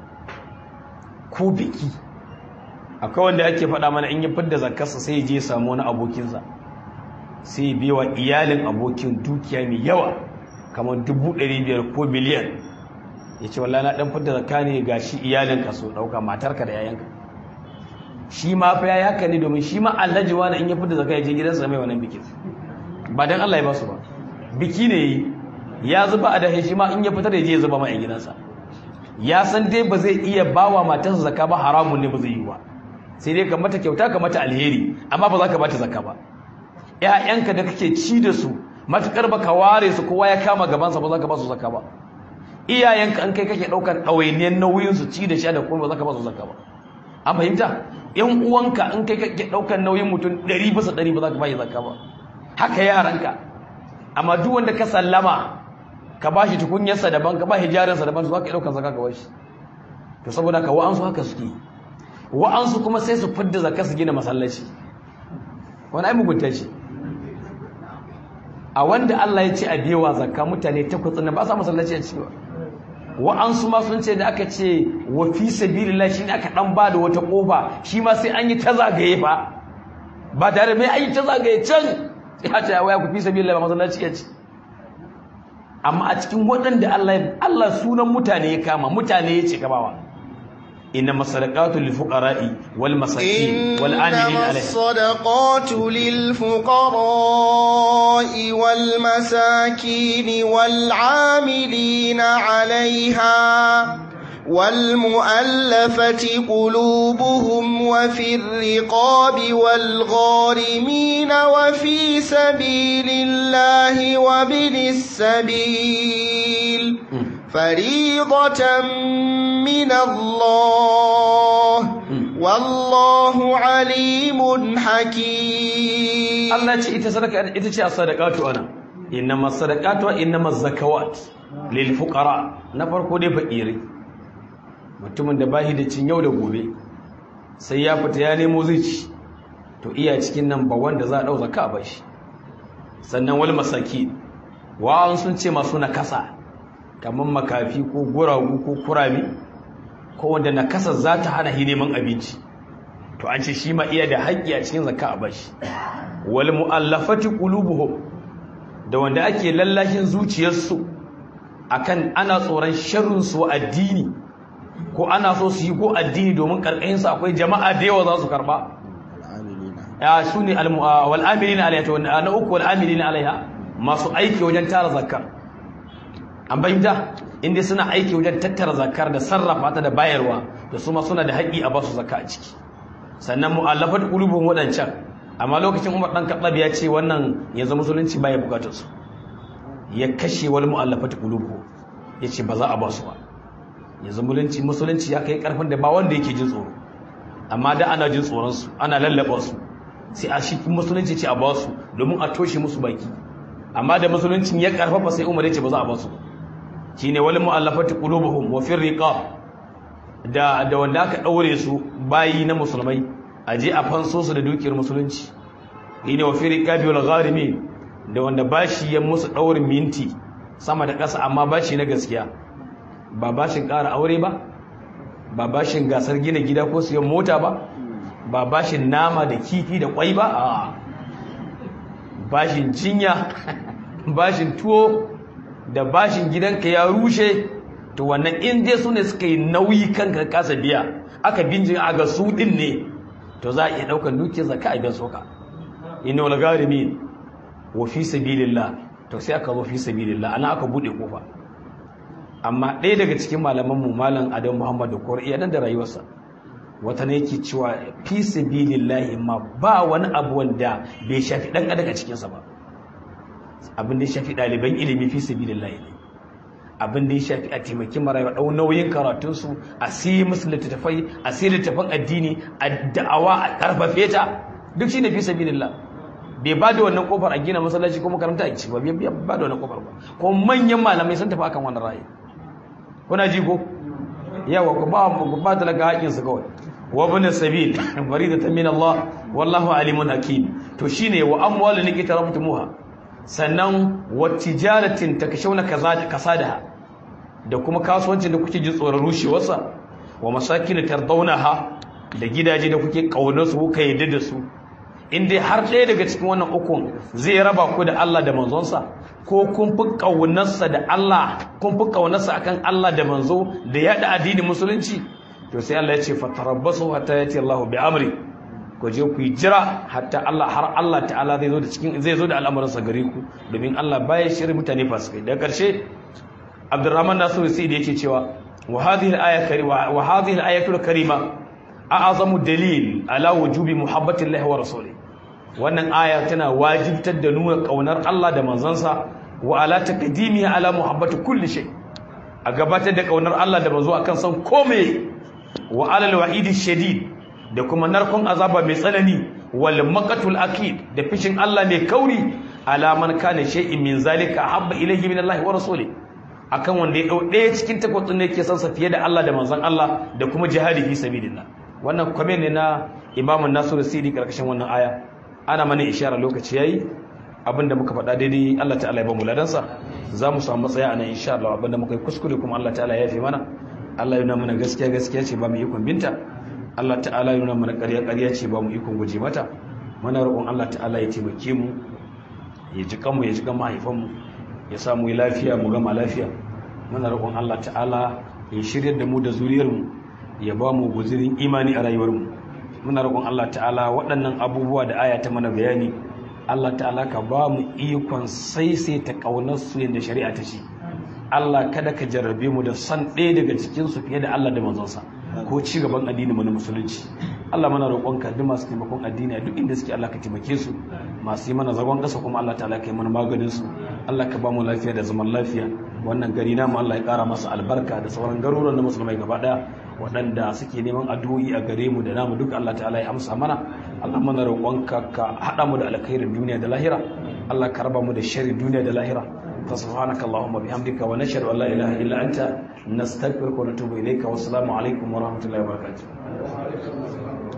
ko biki akwai wanda ake faɗa mana in ya fidda zakkarsa sai ya je samu wani abokinsa sai biwa iyalin abokin dukiya mai yawa kamar dubu ɗari biyar ko miliyan ya ce wallahi na ɗan fidda zakka ne ga shi iyalinka so ɗauka matarka da yayanka shi ma fa ya haka ne domin shi ma alhaji wani in ya fita zaka ya je gidansa mai wannan bikin ba dan Allah ya ba su ba biki ne yi ya zuba a dahe shi ma in ya fitar da je ya zuba ma a gidansa ya san dai ba zai iya bawa matarsa zakka ba haramun ne ba zai yi ba sai dai ka mata kyauta ka mata alheri amma ba za ka bata zakka ba ƴaƴanka da kake ci da su matukar baka ware su kowa ya kama gabansa ba za ka ba su zakka ba iyayenka an kai kake ɗaukar ɗawainiyar nauyin su ci da sha da kuma ba za ka ba su zakka ba an fahimta yan uwanka in kai kake daukar nauyin mutum 100 bisa 100 ba za ka bayi zakka ba haka yaranka amma duk wanda ka sallama ka bashi tukunyarsa daban ka bashi jarinsa daban su ka daukar zakka ka bashi to saboda ka wa'ansu haka suke wa'ansu kuma sai su fidda zakka su gina masallaci wani ai mugunta ce a wanda Allah ya ce a biyewa zakka mutane takwas na ba sa masallaci a cewa wa'ansu ma sun ce da aka ce wa fi sabilillah shine aka dan ba da wata kofa shi ma sai an yi ta zagaye fa ba tare mai an yi ta zagaye can sai ha ta waya ku fi sabilillah ba masallaci ya ce amma a cikin waɗanda Allah Allah sunan mutane ya kama mutane ya ce gabawa inna masadaqatu lil fuqara'i wal masakin wal amilin إنما alayhi الصدقات للفقراء والمساكين والعاملين عليها والمؤلفة قلوبهم وفي الرقاب والغارمين وفي سبيل الله وابن السبيل فريضة من الله والله عليم حكيم Allah ce ita sadaka ita ce as-sadaqatu ana innama sadaqatu wa innama zakawat lil fuqara na farko dai fakiri mutumin da bashi da cin yau da gobe sai ya fita ya nemo zai ci to iya cikin nan ba wanda za a dau zakka ba shi sannan wal masaki wa sun ce masu nakasa kamar makafi ko guragu ko kurami ko wanda nakasa za ta hana hi neman abinci to an ce shi ma iya da haƙƙi a cikin zakka a bashi wal mu'allafati qulubuhum da wanda ake lallashin zuciyarsu akan ana tsoron sharrin su addini ko ana so su yi ko addini domin karkashin su akwai jama'a da yawa za su karba ya sune al wal amilina alaiha to na uku wal amilina alaiha masu aiki wajen tara zakkar an bayyana inda suna aiki wajen tattara zakkar da sarrafa ta da bayarwa da su ma suna da haƙƙi a basu zakka a ciki sannan mu'allafat qulubuhum wadancan amma lokacin Umar dan Khattab ya ce wannan yanzu musulunci baya bukatar su ya kashe wal mu'allafat qulubuhum yace ba za a ba su ba yanzu musulunci musulunci ya kai karfin da ba wanda yake jin tsoro amma da ana jin tsoron su ana lallaba su sai a shi musulunci ce a ba su domin a toshe musu baki amma da musuluncin ya karfafa sai Umar ya ce ba za a ba su shine wal mu'allafat qulubuhum wa fir riqab da da wanda aka daure su bayi na musulmai a je a fanso su da dukiyar musulunci ine wa fi riqabi wal gharimi da wanda bashi ya musu daurin minti sama da ƙasa amma bashi na gaskiya ba bashin ƙara aure ba ba bashin gasar gina gida ko siyan mota ba ba bashin nama da kifi da kwai ba a bashin jinya bashin tuwo da bashin gidanka ya rushe to wannan in dai su ne suka yi nauyi kanka kasa biya aka binjin a ga su din ne to za a iya ɗaukar dukiyar zaka a biyan soka inna wal garimin wa fi sabilillah to sai aka zo fi sabilillah ana aka bude kofa amma ɗaya daga cikin malaman mu malam Adam Muhammad da Qur'ani iya nan da rayuwarsa wata ne yake cewa fi sabilillah ma ba wani abu wanda bai shafi dan adam a cikin sa ba abin da ya shafi ɗaliban ilimi fi sabilillah ne abin da ya shafi a taimaki marayu ɗau nauyin karatunsu a siyi musu littattafai a siyi littattafan addini a da'awa a ƙarfafe ta duk shi ne fi sabilillah bai ba da wannan kofar a gina masallaci ko makaranta a ci ba bai ba da wannan kofar ba ko manyan malamai sun tafi akan wannan ra'ayi kuna ji ko yawa ku ba ku ba talaka haƙin su kawai wa bin sabil faridatan min Allah wallahu alimun hakim to shine wa amwalun kitabtumuha sannan wa tijaratin takashawna kasadaha da kuma kasuwancin da kuke jin tsoron rushewarsa wa masakin tardawnaha da gidaje da kuke kaunar su kuka yadda da su in dai har ɗaya daga cikin wannan ukun zai raba ku da Allah da manzonsa ko kun fi kaunarsa da Allah kun fi kaunarsa akan Allah da manzo da yada addinin musulunci to sai Allah ya ce fatarabbasu hatta yati Allah bi amri ku je ku yi jira hatta Allah har Allah ta'ala zai zo da cikin zai zo da al'amuransa gare ku domin Allah baya shiri mutane fasikai da karshe Abdurrahman Nasiru sai da yake cewa wa hadhihi al-aya karima wa hadhihi al-ayatu al-karima a'azamu dalil ala wujubi muhabbati Allah wa rasuli wannan aya tana wajibtar da nuna kaunar Allah da manzansa wa ala taqdimi ala muhabbati kulli shay a gabatar da kaunar Allah da manzo akan san komai wa ala al-wa'idi shadid da kuma narkon azaba mai tsanani wal maqatul akid da fishin Allah mai kauri alaman kana shay'in min zalika habba ilayhi min Allah wa rasuli akan wanda ya dau daya cikin takwatsun ne yake son sa fiye da Allah da manzon Allah da kuma jihadi fi sabilillah wannan comment ne na Imam Nasiru Sidi karkashin wannan aya ana mana ishara lokaci yayi abinda muka faɗa daidai Allah ta'ala ya ba mu ladansa za mu samu matsaya anan insha Allah abinda muka yi kuskure kuma Allah ta'ala ya yafe mana Allah ya nuna mana gaskiya gaskiya ce ba mu ikon binta Allah ta'ala ya nuna mana ƙarya ƙarya ce ba mu ikon guje mata muna roƙon Allah ta'ala ya taimake mu ya ji kanmu ya ji kan mahaifanmu ya samu lafiya mu gama lafiya muna roƙon Allah ta'ala ya shiryar da mu da zuriyarmu ya ba mu guzirin imani a rayuwarmu muna roƙon Allah ta'ala waɗannan abubuwa da aya ta mana bayani Allah ta'ala ka ba mu ikon saisaita ƙaunar su yadda shari'a ta ce Allah kada ka jarrabe mu da san ɗaya daga cikin su fiye da Allah da manzonsa ko ci gaban addini mu na musulunci Allah mana roƙonka duk masu taimakon addini a duk inda suke Allah ka taimake su masu yi mana zagon ƙasa kuma Allah ta'ala ka yi mana maganin su Allah ka ba mu lafiya da zaman lafiya wannan gari namu Allah ya ƙara masa albarka da sauran garuruwan na musulmai gaba ɗaya waɗanda suke neman addu'o'i a gare mu da namu duk Allah ta'ala ya amsa mana Allah mana roƙonka ka haɗa mu da alkhairin duniya da lahira Allah ka raba mu da sharri duniya da lahira fa subhanaka allahumma bihamdika wa nashhadu an la ilaha illa anta nastaghfiruka wa natubu ilayka wa assalamu alaikum wa rahmatullahi wa barakatuh